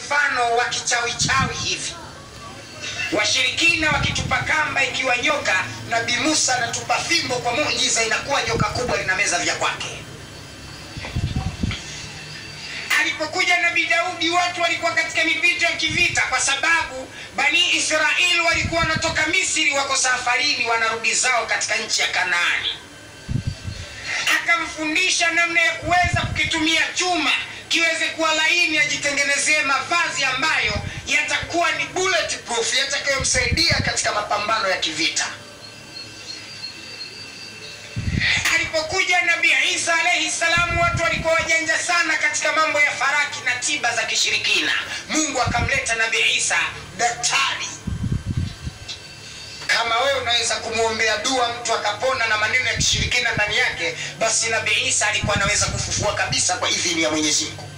mfano wa kichawichawi hivi washirikina wakitupa kamba ikiwa nyoka nabii musa anatupa fimbo kwa muujiza inakuwa joka kubwa linameza vya kwake alipokuja nabii daudi watu walikuwa katika mipito ya kivita kwa sababu bani israeli walikuwa wanatoka misri wako safarini wanarudi zao katika nchi ya kanaani akamfundisha namna ya kuweza kukitumia chuma kiweze kuwa laini ajitengenezee mavazi ambayo yatakuwa ni bulletproof yatakayomsaidia katika mapambano ya kivita alipokuja nabii isa alaihi salamu watu walikuwa wajanja sana katika mambo ya faraki na tiba za kishirikina mungu akamleta nabii isa daktari kama wewe unaweza kumwombea dua mtu akapona na maneno ya kishirikina ndani yake basi nabii isa alikuwa anaweza kufufua kabisa kwa idhini ya mwenyezi mungu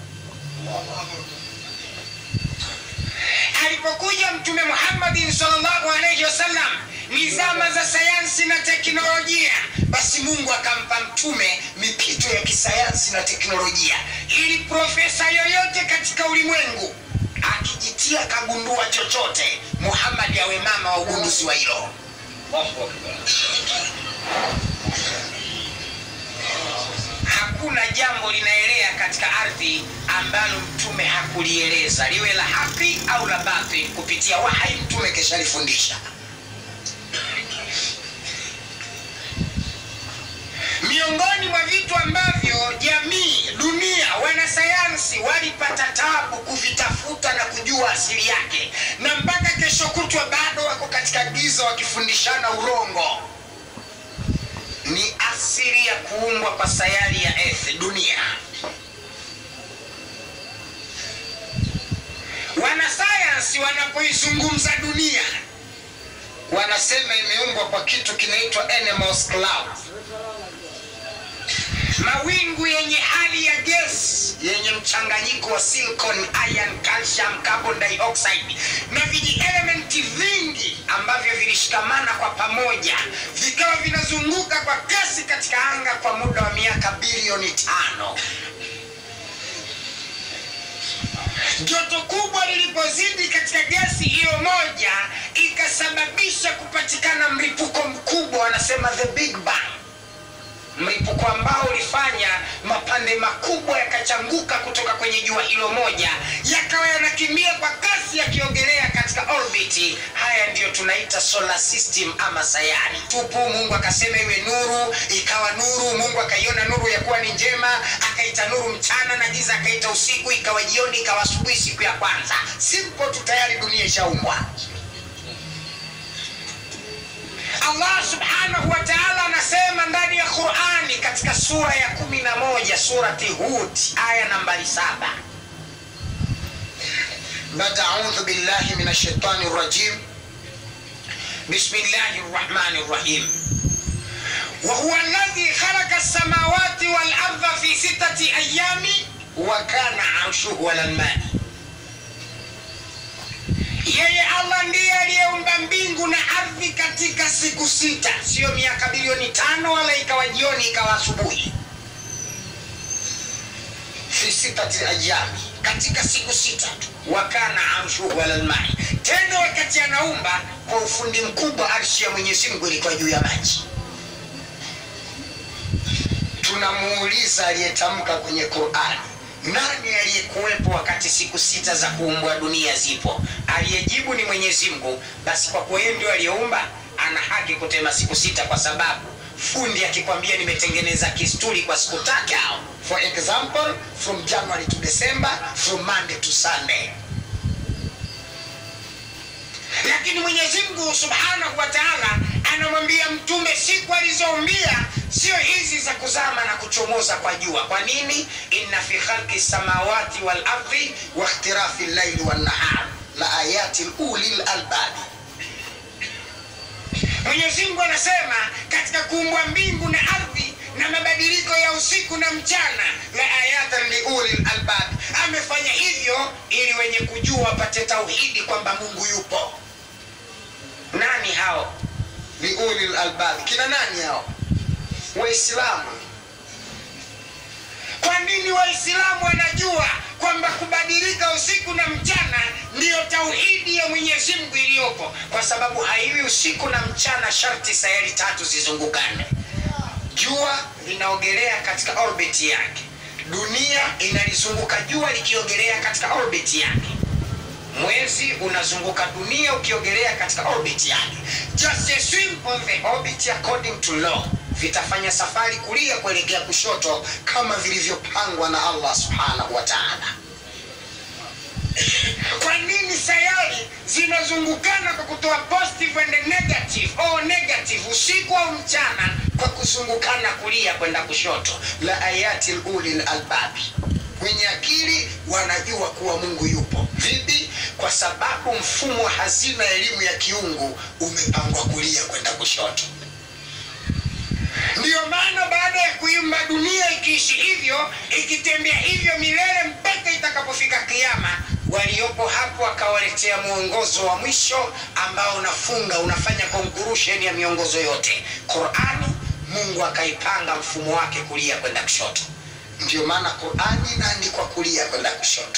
alipokuja mtume muhammadin salllahu alaihi wasallam ni zama za sayansi na teknolojia basi mungu akampa mtume mipito ya kisayansi na teknolojia ili profesa yoyote katika ulimwengu akijitia kagundua chochote muhammadi awe mama wa ugunduzi wa hilo hakuna jambo linaelea katika ardhi ambalo mtume hakulieleza liwe la haki au la batil kupitia wahai mtume keshalifundisha miongoni mwa vitu ambavyo jamii dunia wanasayansi walipata tabu kuvitafuta na kujua asili yake na mpaka kesho kutwa bado wako katika giza wakifundishana urongo ni asili ya kuumbwa kwa sayari ya earth dunia wanasayansi wanapoizungumza dunia wanasema imeumbwa kwa kitu kinaitwa animals cloud mawingu yenye hali ya gesi yenye mchanganyiko wa silicon iron calcium carbon dioxide na vijielementi vingi ambavyo vilishikamana kwa pamoja vikawa vinazunguka kwa kasi katika anga kwa muda wa miaka bilioni tano joto kubwa lilipozidi katika gesi hiyo moja ikasababisha kupatikana mlipuko mkubwa wanasema the big bang mlipuko ambao ulifanya mapande makubwa yakachanguka kutoka kwenye jua hilo moja yakawa yanakimbia kwa kasi yakiogelea katika orbiti haya ndiyo tunaita solar system ama sayari tupu mungu akasema iwe nuru ikawa nuru mungu akaiona nuru ya kuwa ni njema akaita nuru mchana na giza akaita usiku ikawa jioni ikawa asubuhi siku ya kwanza simple tu tayari dunia ishaumbwa allah subhanahu wa taala anasema ndani ya qurani katika sura ya kumi na moja surati hud aya nambari saba بعد أعوذ بالله من الشيطان الرجيم بسم الله الرحمن الرحيم وهو الذي خلق السماوات والأرض في ستة أيام وكان عرشه على الماء yeye allah ndiye aliyeumba mbingu na ardhi katika siku sita siyo miaka bilioni tano wala ikawa jioni ikawa asubuhi fi sitati ayami katika siku sita tu wakana arshuhu ala lmai tena wakati anaumba kwa ufundi mkubwa arshi ya mwenyezi mungu ilikuwa juu ya maji tunamuuliza aliyetamka kwenye qurani nani aliyekuwepo wakati siku sita za kuumbwa dunia zipo aliyejibu ni mwenyezi mungu basi kwa kuwa yeye ndio aliyeumba ana haki kutema siku sita kwa sababu fundi akikwambia nimetengeneza kisturi kwa siku tatu for example from january to december from monday to sunday lakini mwenyezi mungu subhanahu wa taala anamwambia mtume siku alizoumbia sio hizi za kuzama na kuchomoza kwa jua kwa nini inna fi khalqi samawati wal ardi wa ikhtilafi llaili wannahar la ayati uli lalbabi mwenyezi mungu anasema katika kuumbwa mbingu na ardhi na mabadiliko ya usiku na mchana la ayatan liuli lalbab amefanya hivyo ili wenye kujua wapate tauhidi kwamba mungu yupo nani hao liuli lalbab kina nani hao waislamu kwa nini waislamu wanajua kwamba kubadilika usiku na mchana ya mwenyezi mungu iliyopo kwa sababu haiwi usiku na mchana sharti sayari tatu zizungukane jua linaogelea katika orbit yake dunia inalizunguka jua likiogelea katika orbit yake mwezi unazunguka dunia ukiogelea katika orbit yake just a swim on the orbit according to law vitafanya safari kulia kuelekea kushoto kama vilivyopangwa na allah subhanahu wa taala kwa nini sayari zinazungukana kwa kutoa positive and negative au negative usiku au mchana kwa kuzungukana kulia kwenda kushoto la ayati ulil albabi wenye akili wanajua kuwa mungu yupo vipi kwa sababu mfumo wa hazina ya elimu ya kiungu umepangwa kulia kwenda kushoto ndiyo maana baada ya kuimba dunia ikiishi hivyo ikitembea hivyo milele mpaka itakapofika kiama waliopo hapo akawaletea mwongozo wa mwisho ambao unafunga unafanya conclusion ya miongozo yote qurani mungu akaipanga mfumo wake kulia kwenda kushoto ndio maana qurani inaandikwa kulia kwenda kushoto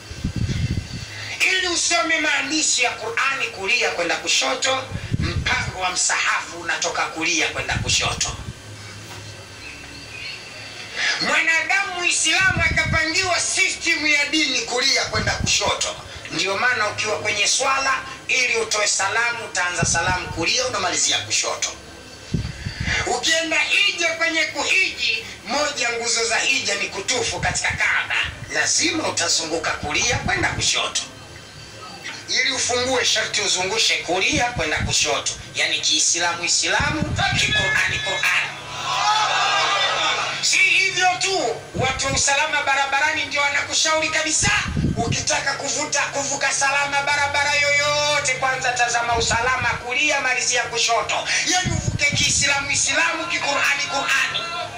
ili usome maandishi ya qurani kulia kwenda kushoto mpango wa msahafu unatoka kulia kwenda kushoto mwanadamu muislamu akapangiwa system ya dini kulia kwenda kushoto ndio maana ukiwa kwenye swala ili utoe salamu utaanza salamu kulia unamalizia kushoto ukienda hija kwenye kuhiji moja nguzo za hija ni kutufu katika kaaba lazima utazunguka kulia kwenda kushoto ili ufungue sharti uzungushe kulia kwenda kushoto yaani kiislamu islamu kiqurani qurani si hivyo tu watu wa usalama barabarani ndio wanakushauri kabisa ukitaka kuvuta kuvuka salama barabara yoyote kwanza tazama usalama kulia malizia kushoto yani uvuke kiislamu islamu kiqurani qurani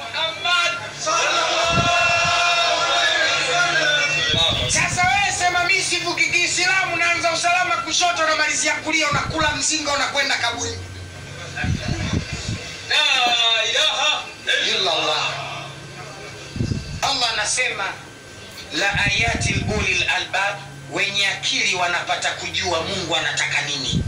sasa wewe sema mi sivuki kiislamu naanza usalama kushoto namalizia kulia unakula mzinga unakwenda kaburi La ilaha illa Allah. Allah anasema la ayati ulil albab, wenye akili wanapata kujua Mungu anataka nini.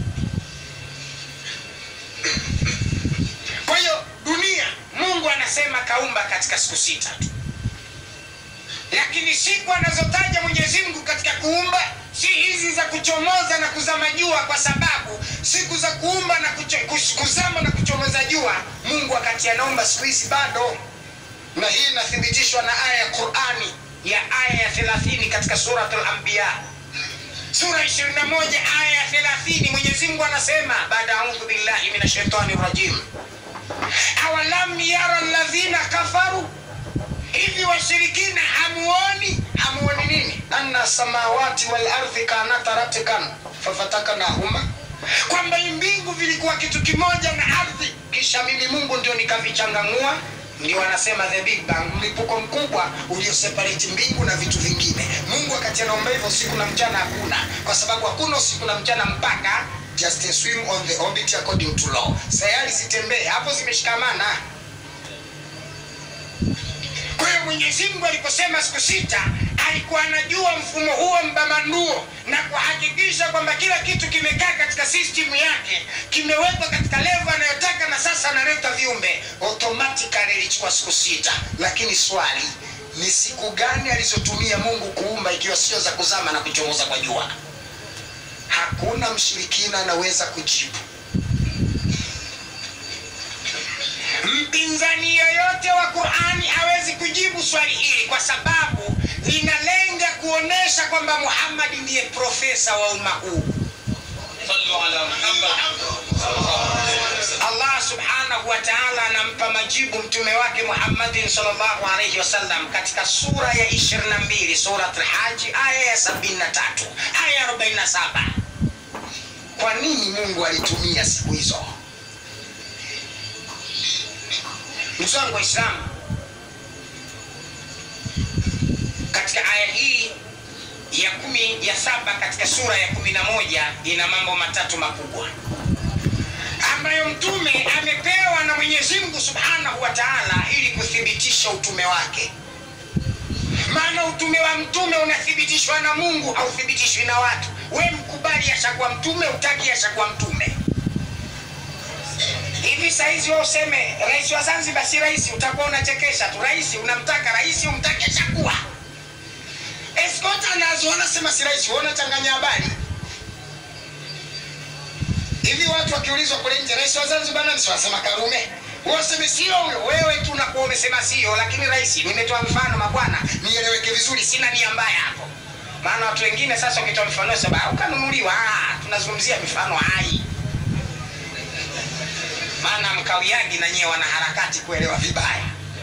Kwa hiyo dunia Mungu anasema kaumba katika siku sita tu, lakini siku anazotaja Mwenyezi Mungu katika kuumba si hizi za kuchomoza na kuzama jua, kwa sababu siku za kuumba na kucho, kus- kuzama na kuchomoza jua Mungu wakati anaumba siku hizi bado, na hii inathibitishwa na aya ya Qurani ya aya ya 30 katika Suratul Anbiya sura 21 aya ya 30 Mwenyezi Mungu anasema baada audhu billahi minash shaitani rajim awalam yara alladhina kafaru hivi washirikina hamuoni hamuoni nini anna samawati wal ardhi kanata ratkan fafataknahuma kwamba mbingu vilikuwa kitu kimoja na ardhi kisha mimi mungu ndio nikavichanganua ndio wanasema the big bang mlipuko mkubwa ulioseparate mbingu na vitu vingine mungu wakati anaomba hivyo usiku na mchana hakuna kwa sababu hakuna usiku na mchana mpaka just a swim on the orbit according to law sayari zitembee hapo zimeshikamana kwa hiyo mwenyezi mungu aliposema siku sita alikuwa anajua mfumo huo mbamanduo na kuhakikisha kwamba kila kitu kimekaa katika system yake kimewekwa katika levo anayotaka na sasa analeta viumbe automatically ilichukua siku sita lakini swali ni siku gani alizotumia mungu kuumba ikiwa sio za kuzama na kuchomoza kwa jua hakuna mshirikina anaweza kujibu mpinzani yoyote wa qurani hawezi kujibu swali hili kwa sababu linalenga kuonesha kwamba muhammadi ndiye profesa wa umma huu sallu ala Muhammad allah subhanahu wa taala anampa majibu mtume wake muhammadin salllahu alaihi wasallam katika sura ya 22 surat lhaji aya ya 73 aya ya 47 kwa nini mungu alitumia siku hizo ndugu zangu waislamu katika aya hii ya kumi ya saba katika sura ya kumi na moja ina mambo matatu makubwa ambayo mtume amepewa na mwenyezi mungu subhanahu wa taala ili kuthibitisha utume wake maana utume wa mtume unathibitishwa na mungu hauthibitishwi na watu we mkubali ashakuwa mtume utaki ashakuwa mtume hivi saizi we useme rais wa zanzibar si rais utakuwa unachekesha tu rais unamtaka rais umtake shakuwa escort anazo wanasema si rais wewe unachanganya habari hivi watu wakiulizwa kule nje rais wa zanzibar nani si wanasema karume waseme sio huyo wewe tu unakuwa umesema sio lakini rais nimetoa mfano mabwana nieleweke vizuri sina nia mbaya hapo maana watu wengine sasa ukitoa mfano saba ukanunuliwa ah, tunazungumzia mifano hai maana mkawiagi na nyewe wanaharakati kuelewa vibaya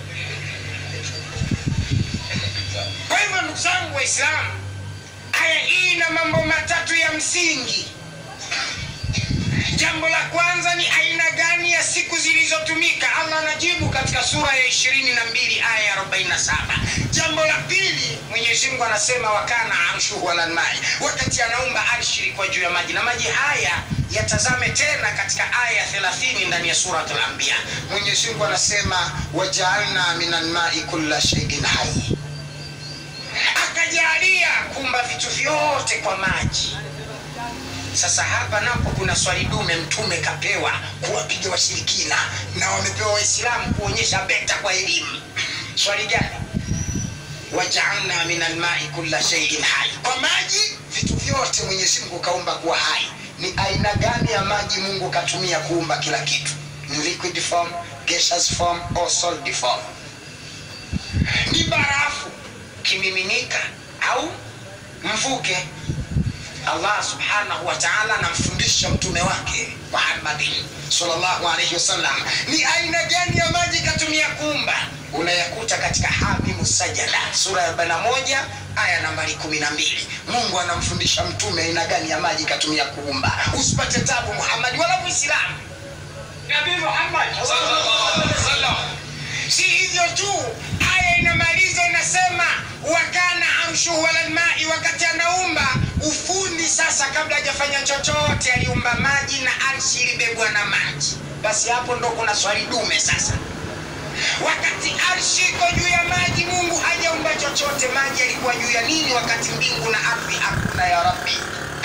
kwa hivyo ndugu zangu waislamu aya hii ina mambo matatu ya msingi jambo la kwanza ni aina gani ya siku zilizotumika allah anajibu katika sura ya ishirini na mbili aya ya arobaini na saba jambo la pili mwenyezi mungu anasema wakana arshuhu alalmai wakati anaumba arshi ilikuwa juu ya maji na maji haya yatazame tena katika aya ya thelathini ndani ya surat lambiya mwenyezi mungu anasema wajaalna min almai kulla sheiin hai akajalia kumba vitu vyote kwa maji sasa hapa napo kuna swali dume mtume kapewa kuwapiga washirikina na wamepewa waislamu kuonyesha beta kwa elimu swali gani wajaalna min almai kulla sheiin hai kwa maji vitu vyote mwenyezi mungu kaumba kuwa hai ni aina gani ya maji mungu katumia kuumba kila kitu ni liquid form gaseous form or solid form ni barafu kimiminika au mvuke allah subhanahu wa taala anamfundisha mtume wake muhammadin salllahu alaihi wasallam ni aina gani ya maji katumia kuumba unayakuta katika hamimu sajada sura ya 41 aya nambari 12 mungu anamfundisha mtume aina gani ya maji katumia kuumba usipate tabu muhammadi wala muislamu nabii muhammad sallallahu alaihi wasallam si hivyo tu aya inamaliza inasema wakana arshuhu alalmai wakati anaumba ufundi sasa kabla hajafanya chochote aliumba maji na arshi ilibebwa na maji basi hapo ndo kuna swali dume sasa wakati arshi iko juu ya maji mungu hajaumba chochote maji yalikuwa juu ya nini wakati mbingu na ardhi hakuna ya rabbi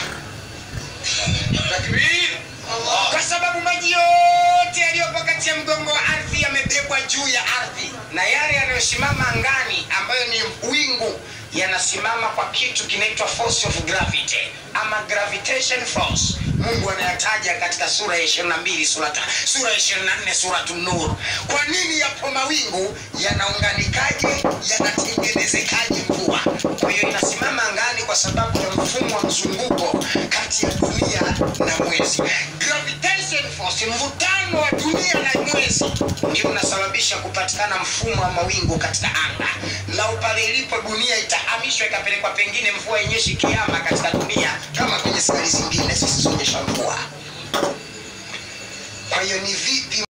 takbir Allah kwa sababu maji yote yaliyopo kati ya mgongo wa ardhi yamebebwa juu ya ardhi na yale yanayosimama angani ambayo ni wingu yanasimama kwa kitu kinaitwa force of gravity ama gravitation force mungu anayataja katika sura ya 22 sura, ta- sura ya 24 suratu nur kwa nini yapo mawingu yanaunganikaje yanatengenezekaje mvua kwa hiyo inasimama angani kwa sababu ya mfumo wa mzunguko kati ya dunia na mwezi gravitation force mvutano wa dunia na mwezi ndio unasababisha kupatikana mfumo wa mawingu katika anga lau pale ilipo dunia itahamishwa ikapelekwa pengine mvua yenyeshi kiama katika dunia kama kwenye sari zingine zisizonyesha mvua kwa hiyo ni vipi